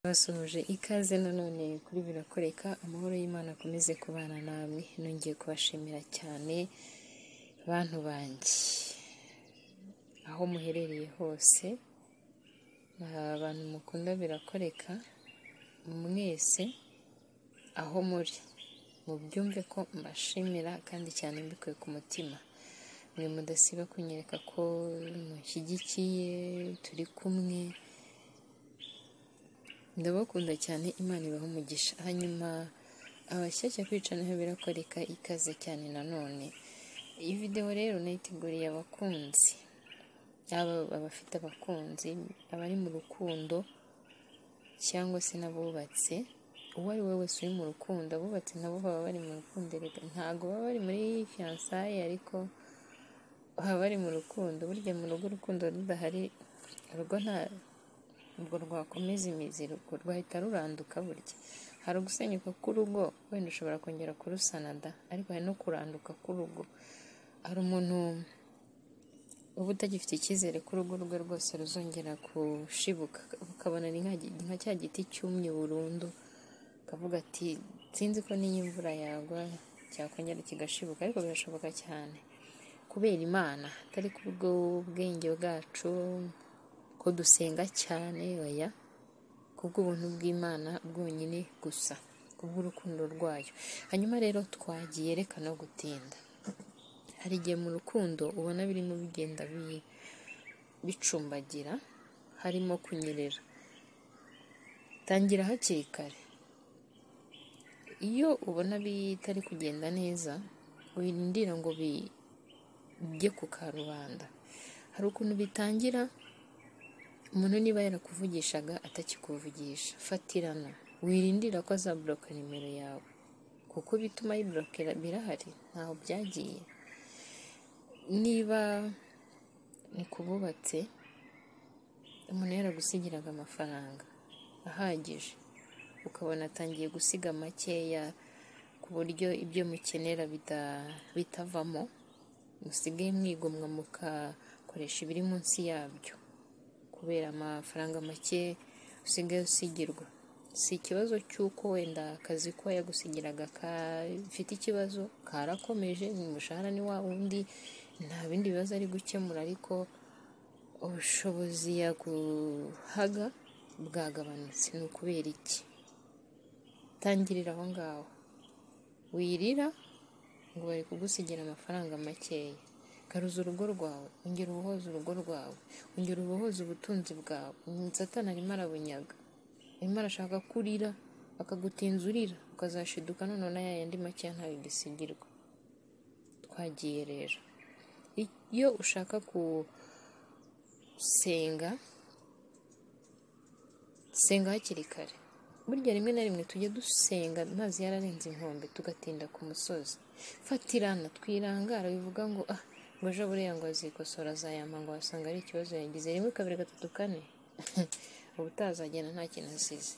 Mbasuhuje ikaze nanone kuri birakoreka, amahoro y'Imana akomeze kubana namwe, nongeye kubashimira cyane bantu banjye, aho muherereye hose, abantu mukunda birakoreka, mwese aho muri, mubyumve ko mbashimira kandi cyane mbikuye ku mutima, mwe mudasiba kunyereka ko mushyigikiye, turi kumwe, ndabakunda cyane Imana ibaha umugisha, hanyuma abashyashya kwicanaho birakoreka ikaze cyane nanone, iyi videwo rero nayiteguriye abakunzi, yaba abafite abakunzi, abari mu rukundo cyangwa se n'abubatse, uwo ari we wese uri mu rukundo, abubatse nabo baba bari mu rukundo erega ntabwo baba bari muri fiyansaye ariko baba bari mu rukundo, burya mu rugo urukundo rudahari urugo nta ntabwo rwakomeza imizi, rwahita ruranduka burya, hari ugusenyuka k'urugo wenda ushobora kongera kurusana da, ariko hari no kuranduka k'urugo, hari umuntu uba utagifite icyizere ko urugo rwe rwose ruzongera gushibuka, ukabona ni nka cya giti cyumye burundu, ukavuga ati sinzi ko n'iyo imvura yagwa cyakongera kigashibuka, ariko birashoboka cyane kubera Imana, atari kubwo bwenge bwacu ko dusenga cyane, oya, kubw'ubuntu bw'Imana bwonyine gusa, kubw'urukundo rwayo, hanyuma rero twagiye reka no gutinda, hari igihe mu rukundo ubona birimo bigenda bicumbagira, harimo kunyerera, tangira hakiri kare, iyo ubona bitari kugenda neza, wirindira ngo bijye ku karubanda, hari ukuntu bitangira umuntu niba yarakuvugishaga atakikuvugisha fatirana wirindira ko azaburoka nimero yawe kuko bituma yiburokera birahari ntaho byagiye niba ni kububatse umuntu yaragusigiraga amafaranga ahagije ukabona atangiye gusiga makeya ku buryo ibyo mukenera bitavamo musigaye mwigomwa mukakoresha ibiri munsi yabyo kubera amafaranga make usigaye usigirwa si ikibazo cy'uko wenda akazi ko yagusigiraga gafite ikibazo karakomeje umushahara ni wa wundi nta bindi bibazo ari gukemura ariko ubushobozi yaguhaga bwagabanutse ni ukubera iki tangirira aho ngaho wirira ngo bari kugusigira amafaranga makeya garuza urugo rwawe ongera ubohoze urugo rwawe ongera ubohoze ubutunzi bwawe satani arimo arabunyaga arimo arashaka ko urira akagutinza urira ukazashiduka none ya yandi makeya ntayo gisigirwa twagiye rero iyo ushaka gusenga senga hakiri kare burya rimwe na rimwe tujya dusenga amazi yararenze inkombe tugatinda ku musozi fatirana twirangara bivuga ngo ah ngo ejo buriya ngo azikosora azayama ngo wasanga ari ikibazo yagize rimwe kabiri gatatu kane ubutazagenda nta kintu asize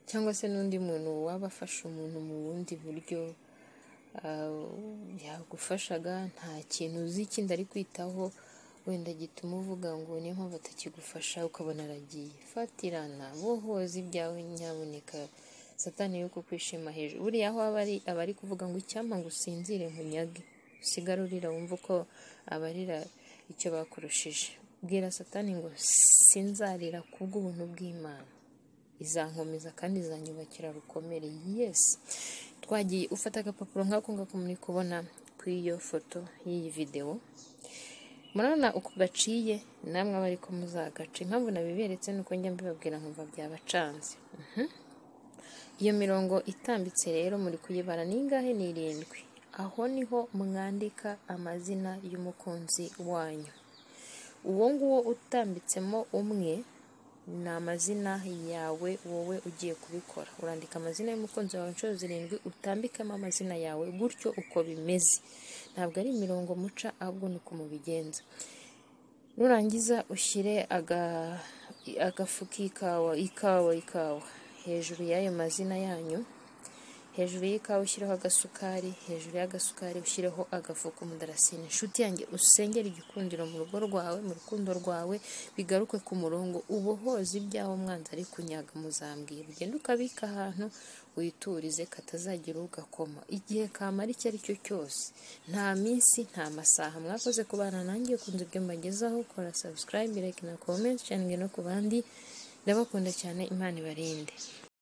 cyangwa se n'undi muntu waba afasha umuntu mu bundi buryo yagufashaga nta kintu uzi kindi ari kwitaho wenda gituma uvuga ngo niyo mpamvu atakigufasha ukabona aragiye fatirana bohoze ibyawe nyaboneka satani yuko kwishima hejuru buriya aho aba ari kuvuga ngo icyampa ngo usinzire nkunyage usigara urira wumva uko abarira icyo bakurushije bwira satani ngo sinzarira kubw'ubuntu bw'imana izankomeza kandi izanyubakira rukomere yesi twagiye ufata agapapuro nk'ako ngako muri kubona kuri iyo foto y'iyi videwo murabona uko gaciye namwe aba ariko muzagace impamvu nabiberetse nuko njya mbibabwira nkumva byabacanze iyo mirongo itambitse rero muri kuyibara ni ingahe ni irindwi aho niho mwandika amazina y'umukunzi wanyu uwo nguwo utambitsemo umwe ni amazina yawe wowe ugiye kubikora urandika amazina y'umukunzi wawe inshuro zirindwi utambikamo amazina yawe gutyo uko bimeze ntabwo ari imirongo muca ahubwo ni uko mubigenza nurangiza ushyire agafuka ikawa ikawa ikawa hejuru y'ayo mazina yanyu hejuru y'ikawa ushyiraho agasukari hejuru y'agasukari ushyireho agafu k'umudarasini inshuti yanjye usengere igikundiro mu rugo rwawe mu rukundo rwawe bigaruke ku murongo ubohoze ibyawe umwanzi ari kunyaga muzambwiye ugende ukabika ahantu witurize katazagira ugakoma igihe kamara icyo ari cyo cyose nta minsi nta masaha mwakoze kubana nanjye kunze ibyo mbagezaho kora subscribe like na comment cyane no ku bandi ndabakunda cyane imana ibarinde